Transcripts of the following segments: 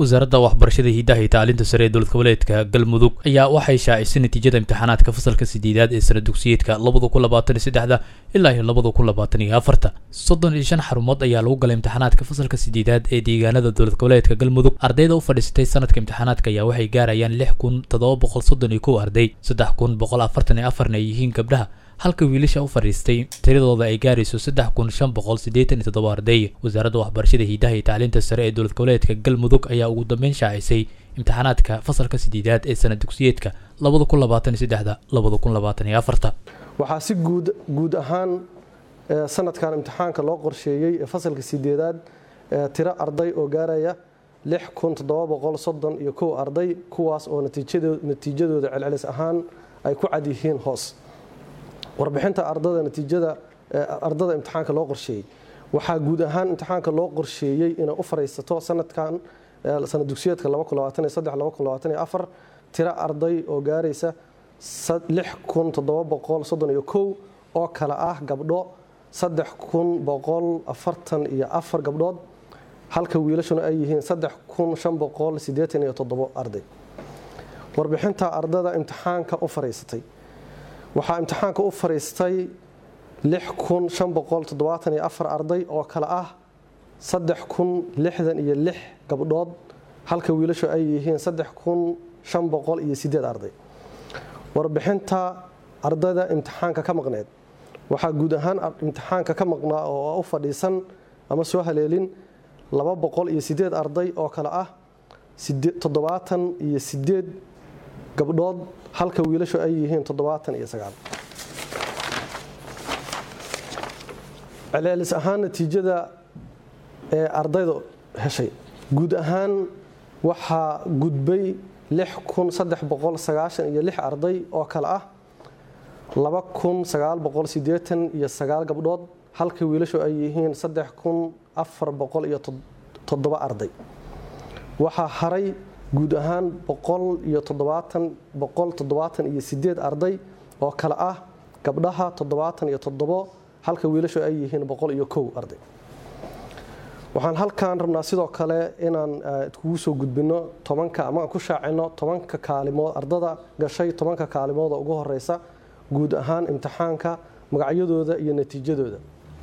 wasaaradda waxbarashada hidaha iyo tacliinta sare ee dowlad goboleedka galmudug ayaa waxay shaacisay natiijada imtixaanaadka fasalka sideedaad ee sana dugsiyeedka labada kun labaatan iyo saddexda ilaa iyo labada kun labaatan iyo afarta soddon iyo shan xarumood ayaa lagu galay imtixaanaadka fasalka sideedaad ee deegaanada dowlad goboleedka galmudug ardayda u fadhiisatay sanadka imtixaanaadka ayaa waxay gaarayaan lix kun toddoba boqol soddon iyo kow arday saddex kun boqol afartan iyo afarna ay yihiin gabdhaha halka wiilasha u fadhiistay tiradooda ay gaarayso saddex kun shan boqol siddeetan iyo toddoba arday wasaaradda waxbarashada hidaha iyo tacliinta sare ee dowlad goboleedka galmudug ayaa ugu dambeyn shaacisay imtixaanaadka fasalka sideedaad ee sana dugsiyeedka labada kun labaatan iyo saddexda labada kun labaatan iyo afarta waxaa si guud guud ahaan sanadkan imtixaanka loo qorsheeyey ee fasalka sideedaad tiro arday oo gaaraya lix kun toddoba boqol soddon iyo kow arday kuwaas oo natiijadooda celcelis ahaan ay ku cad yihiin hoos warbixinta ardada natiijada ardada imtixaanka loo qorsheeyey waxaa guud ahaan imtixaanka loo qorsheeyey inay u fariisato sanadkan sanad dugsiyeedka tiro arday oo gaaraysa oo kale ah gabdho iyo afar gabdhood halka wiilashuna ay yihiin arday warbixinta ardada imtixaanka u fariisatay waxaa imtixaanka u fariistay arday oo kale ah iyo gabdhood halka wiilashu ay yihiin arday warbixinta ardayda imtixaanka ka maqneed waxaa guud ahaan imtixaanka ka maqnaa oo u fadhiisan ama soo haleelin arday oo kale ah iyo gabdhood halka wiilashu ay yihiin celceelis ahaan natiijada ee ardayda heshay guud ahaan waxaa gudbay iyo arday oo kale ah iyo gabdhood halka wiilashu ay yihiin iyo arday waxaa haray guud ahaan iyo arday oo kale ah gabdhaha iyo halka wiilashu ay yihiin iyo arday waxaan halkan rabnaa sidoo kale inaan kugu soo gudbino tobanka ama aan ku shaacino tobanka kaalimood ardada gashay tobanka kaalimooda ugu horeysa guud ahaan imtixaanka magacyadooda iyo natiijadooda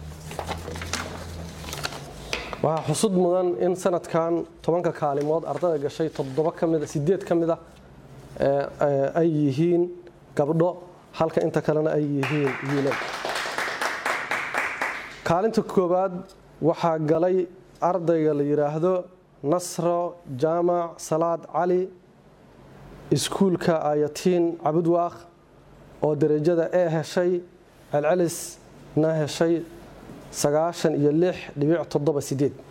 waxaa xusud mudan in sanadkan tobanka kaalimood ardada gashay toddoba kamida sideed ka mid a ay yihiin gabdho halka inta kalena ay yihiin wiilal kaalinta koowaad waxaa galay ardayga la yidhaahdo nasro jaamac salaad cali iskuulka ayatiin cabudwaaq oo derajada e heshay celcelisna heshay sagaashan iyo lix dhibic toddoba sideed